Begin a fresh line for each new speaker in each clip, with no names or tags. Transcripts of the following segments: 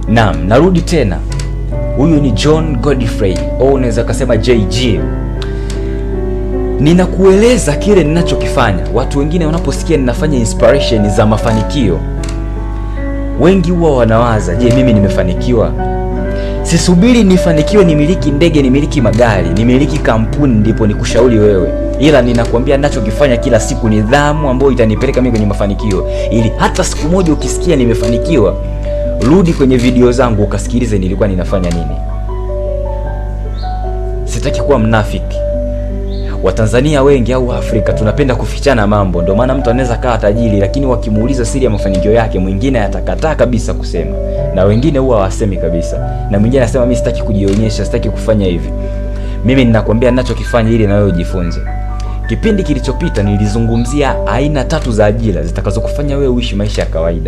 naam narudi tena huyu ni john godfrey au unaweza ukasema jg ninakueleza kile ninachokifanya watu wengine wanaposikia ninafanya inspiration za mafanikio wengi huwa wanawaza je mimi nimefanikiwa sisubiri nifanikiwe nimiliki ndege nimiliki magari nimiliki kampuni ndipo nikushauri wewe ila ninakwambia nachokifanya kila siku nidhamu ambayo itanipeleka mimi kwenye mafanikio ili hata siku moja ukisikia nimefanikiwa rudi kwenye video zangu ukasikilize nilikuwa ninafanya nini sitaki kuwa mnafiki watanzania wengi au afrika tunapenda kufichana mambo ndio maana mtu anaweza kaa tajiri lakini wakimuuliza siri ya mafanikio yake mwingine atakataa kabisa kusema na wengine huwa hawasemi kabisa na mwingine anasema mi sitaki kujionyesha sitaki kufanya hivi mimi ninakwambia ninachokifanya ili na wewe ujifunze kipindi kilichopita nilizungumzia aina tatu za ajira zitakazokufanya wewe uishi maisha ya kawaida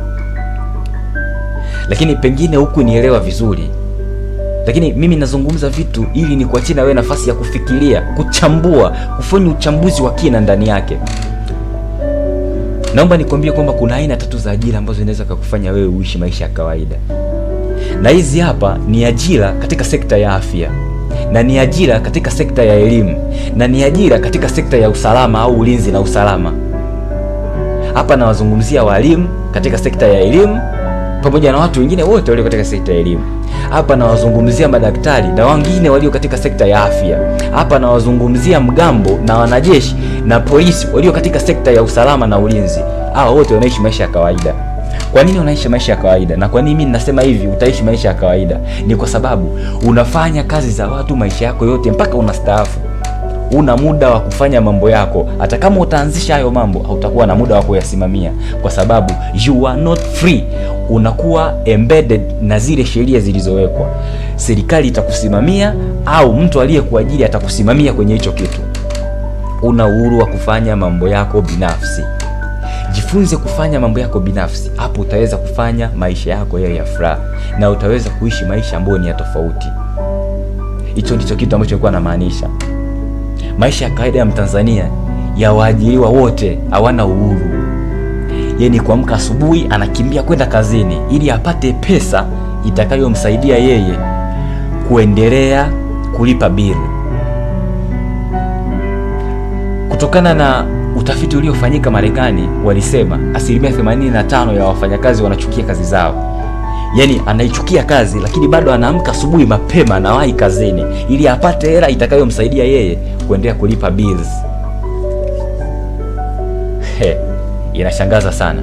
lakini pengine huku nielewa vizuri lakini mimi nazungumza vitu ili ni kuachia na wewe nafasi ya kufikiria kuchambua kufanya uchambuzi wa kina ndani yake naomba nikwambie kwamba kuna aina tatu za ajira ambazo zinaweza kukufanya wewe uishi maisha ya kawaida na hizi hapa ni ajira katika sekta ya afya na ni ajira katika sekta ya elimu na ni ajira katika sekta ya usalama au ulinzi na usalama hapa nawazungumzia walimu katika sekta ya elimu pamoja na watu wengine wote walio katika sekta ya elimu hapa nawazungumzia madaktari na wengine walio katika sekta ya afya hapa nawazungumzia mgambo na wanajeshi na polisi walio katika sekta ya usalama na ulinzi hawa wote wanaishi maisha ya kawaida kwa nini unaishi maisha ya kawaida na kwa nini mimi nasema hivi utaishi maisha ya kawaida ni kwa sababu unafanya kazi za watu maisha yako yote mpaka unastaafu una muda wa kufanya mambo yako hata kama utaanzisha hayo mambo hautakuwa na muda wa kuyasimamia kwa sababu you are not free unakuwa embedded na zile sheria zilizowekwa serikali itakusimamia au mtu aliyekuajiri atakusimamia kwenye hicho kitu una uhuru wa kufanya mambo yako binafsi jifunze kufanya mambo yako binafsi hapo utaweza kufanya maisha yako yayo ya furaha na utaweza kuishi maisha ambayo ni ya tofauti hicho ndicho kitu ambacho nilikuwa namaanisha maisha ya kawaida ya mtanzania ya waajiriwa wote hawana uhuru ye ni kuamka asubuhi anakimbia kwenda kazini ili apate pesa itakayomsaidia yeye kuendelea kulipa bili kutokana na utafiti uliofanyika marekani walisema asilimia 85 ya wafanyakazi wanachukia kazi zao yaani anaichukia kazi lakini bado anaamka asubuhi mapema anawahi kazini ili apate hela itakayomsaidia yeye kuendelea kulipa bills He, inashangaza sana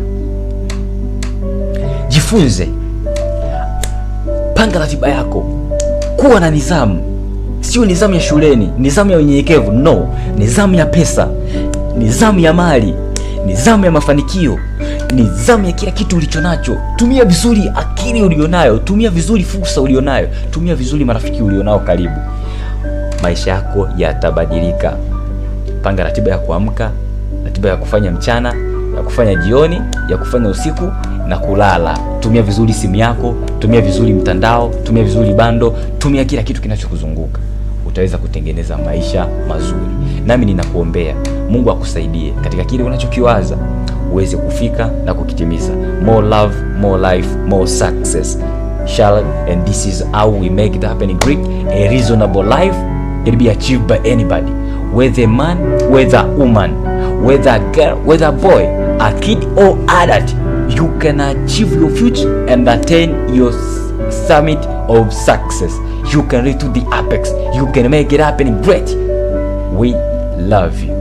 jifunze panga ratiba yako kuwa na nidhamu sio nidhamu ya shuleni nidhamu ya unyenyekevu no nidhamu ya pesa nidhamu ya mali nidhamu ya mafanikio nidhamu ya kila kitu ulicho nacho tumia vizuri akili ulionayo tumia vizuri fursa ulionayo tumia vizuri marafiki ulionao karibu maisha yako yatabadilika panga ratiba ya kuamka ratiba ya kufanya mchana ya kufanya jioni ya kufanya usiku na kulala tumia vizuri simu yako tumia vizuri mtandao tumia vizuri bando tumia kila kitu kinachokuzunguka utaweza kutengeneza maisha mazuri nami ninakuombea mungu akusaidie katika kile unachokiwaza uweze kufika na kukitimiza more love more life more success Charlotte, and this is how we make it happen in greek a reasonable life it be achieved by anybody whether a man whether a woman whether a girl whether a boy a kid or adult you can achieve your future and attain your s- summit of success you can reach to the apex you can make it happen great we love you